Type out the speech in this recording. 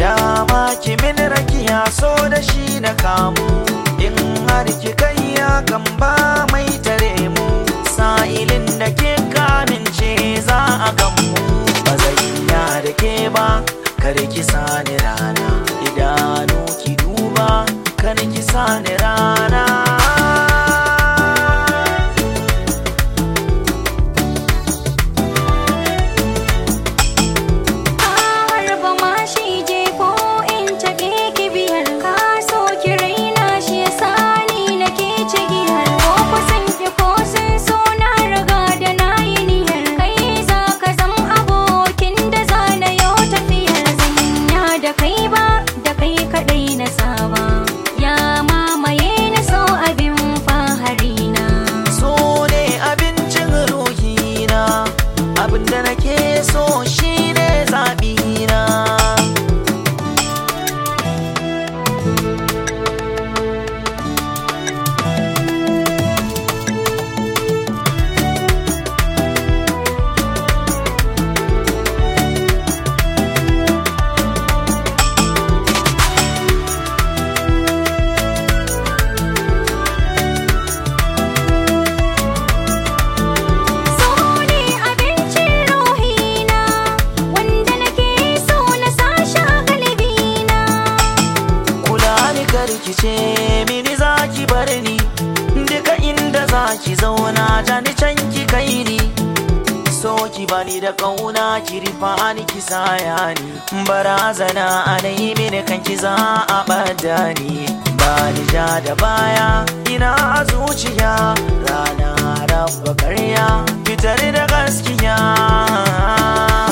dama ki min rakiya so da shi na kamu in har ki kai ya kan ba mai tare mu sa'ilin da ke kamince za a gamu ba zan ya da ke ba kar ki sani rana idanu ki duba kar ki sani rana harba ma shi je ko in take ki biyar ka so ki raina shi ya sani na ke cigiyar ko kusan ki ko sun so na riga da na yi niyyar kai za ka zam abokin da za na yau tafiyar zanya da kai ba da kai kadai na saba ya mamaye na so abin fahari na so ne abincin ruhina abinda nake so shine zaɓina So ne abincin ruhina wanda nake so na sashi a kalbina kula ni karkice mini zaki bar ni duka inda zaki zauna ta ni can ki kai ni so ki bani da kauna ki rifa ni ki saya ni barazana anai mini kan ki za a bada ni ba ni ja da baya ina a zuciya rana rabba karya fitar da gaskiya